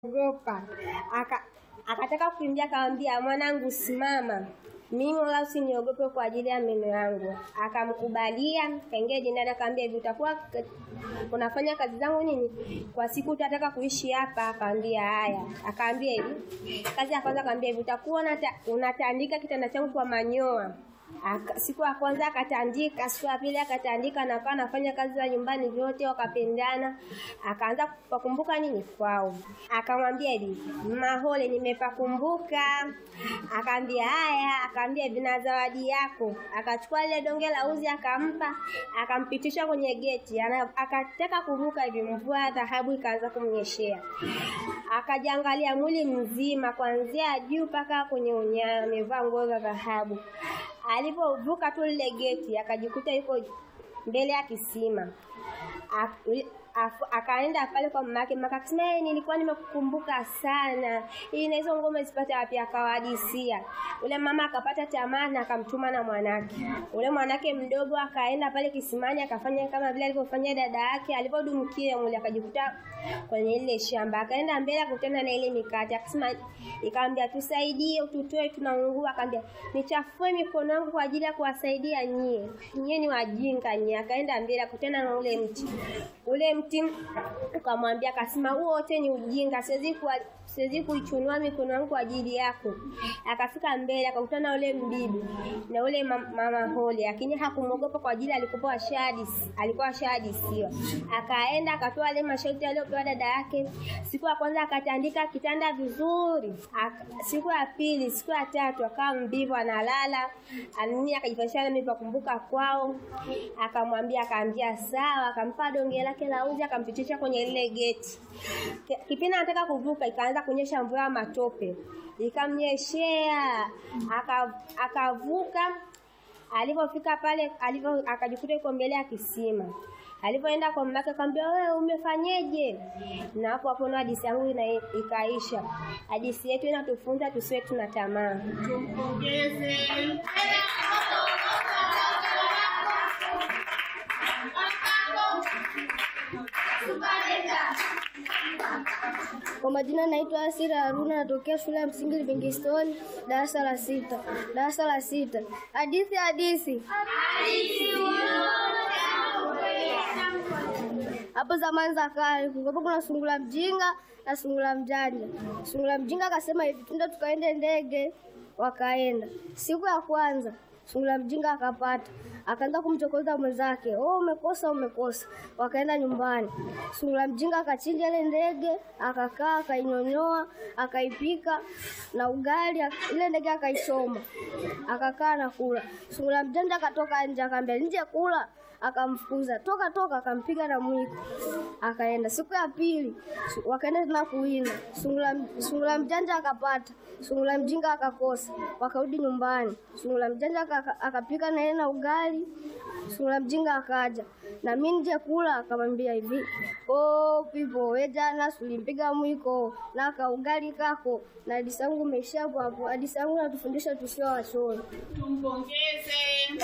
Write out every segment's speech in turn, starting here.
ogopa aka akataka kukimbia, akamwambia mwanangu, simama, mimi wala usiniogope kwa ajili ya meno yangu. Akamkubalia, kaingia jindani, akamwambia hivi, utakuwa k- unafanya kazi zangu nini kwa siku, utataka kuishi hapa? Akamwambia haya. Akaambia hivi, kazi ya kwanza akamwambia hivi, utakuwa unata, unatandika kitanda changu kwa manyoa Aka, siku ya kwanza akatandika, siku ya pili akatandika, na akawa anafanya kazi za nyumbani vyote, wakapendana. Akaanza kupakumbuka nini kwao, akamwambia hivi, Mahole, nimepakumbuka. Akaambia haya, akaambia hivi, na zawadi yako. Akachukua lile donge la uzi akampa, akampitisha kwenye geti. Ana- Akataka kuruka hivi, mvua ya dhahabu ikaanza kumnyeshea. Akajiangalia mwili mzima, kuanzia juu mpaka kwenye unyayo, amevaa nguo za dhahabu. Alipovuka tu lile geti akajikuta yuko mbele ya kisima. Ak- afu- Akaenda pale kwa mama yake, mama akasema "Eh, nilikuwa nimekukumbuka sana, hii na hizo ngoma zipate wapi? Akawahadisia. Ule mama akapata tamaa na akamtuma na mwanake. Ule mwanake mdogo akaenda pale kisimani akafanya kama vile alivyofanya dada yake. Alipodumkia mule akajikuta kwenye ile shamba, akaenda mbele akakutana na ile mikate, akasema ikamwambia, tusaidie, ututoe, tunaungua. Akamwambia nichafue mikono yangu kwa ajili ya kuwasaidia nyie, nyie ni wajinga nyie. Akaenda mbele akakutana na ule mti, ule mti ukamwambia, akasema huo wote ni ujinga, siwezi kuwa siwezi kuichunua mikono yangu kwa ajili yako. Akafika mbele akakutana na ule mbibi na ule ma- mama Hole, lakini hakumwogopa kwa ajili alikuwa ashahadisi, alikuwa ashahadisiwa. Akaenda akatoa ile masharti aliyopewa dada yake. Siku ya kwanza akatandika kitanda vizuri. Ak- siku ya pili, siku ya tatu akawa mbivu analala. Anini akajifanyisha mimi pakumbuka kwao. Akamwambia akaambia sawa, akampa donge lake la uzi akampitisha kwenye lile geti. Ki- Kipindi anataka kuvuka ikaanza kunyesha mvua ya matope. Ikamnyeshea aka- akavuka Alipofika pale alipo akajikuta yuko mbele ya kisima. Alipoenda kwa mamake akamwambia, wewe umefanyeje? Na hapo hapo ndo hadithi yangu ina ikaisha. Hadithi yetu inatufunza tusiwe tuna tamaa. Tumpongeze. Kwa majina naitwa Asira Haruna, natokea shule ya msingi Livingstone, darasa la sita. Darasa la sita. Hadithi hadithi. Hapo zamani za kale kulikuwa kuna sungura mjinga na sungura mjanja. Sungura mjinga akasema hivi, twende tukaende ndege. Wakaenda. Siku ya kwanza sungura mjinga akapata, akaanza kumchokoza mwenzake, oh, umekosa umekosa. Wakaenda nyumbani, sungura mjinga akachinja ile ndege, akakaa akainyonyoa, akaipika na ugali, ak- ile ndege akaichoma, akakaa na kula. Sungura mjanja akatoka nje, akaambia nje kula akamfukuza toka toka, akampiga na mwiko, akaenda. Siku ya pili su- wakaenda tena kuwinda, sungura sungura mjanja akapata, sungura mjinga akakosa, wakarudi nyumbani. Sungura mjanja aka- akapika na yeye na ugali, sungura mjinga akaja na mimi nje kula, akamwambia hivi, oh pipo, we jana sulimpiga mwiko na ka ugali kako, na hadithi yangu imeishia hapo hapo. Hadithi yangu natufundisha tusio wachoyo. Tumpongeze.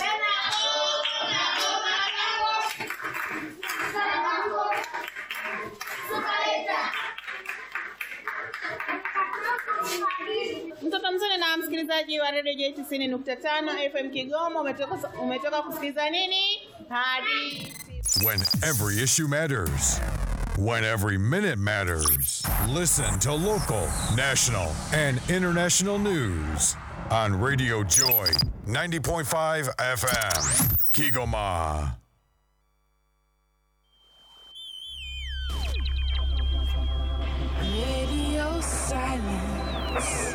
Mtoto mzuri na msikilizaji wa redio J tisini nukta tano FM Kigoma, umetoka, umetoka kusikiliza nini? Hadithi. When every issue matters. When every minute matters. Listen to local, national, and international news on Radio Joy 90.5 FM. Kigoma. Radio silence.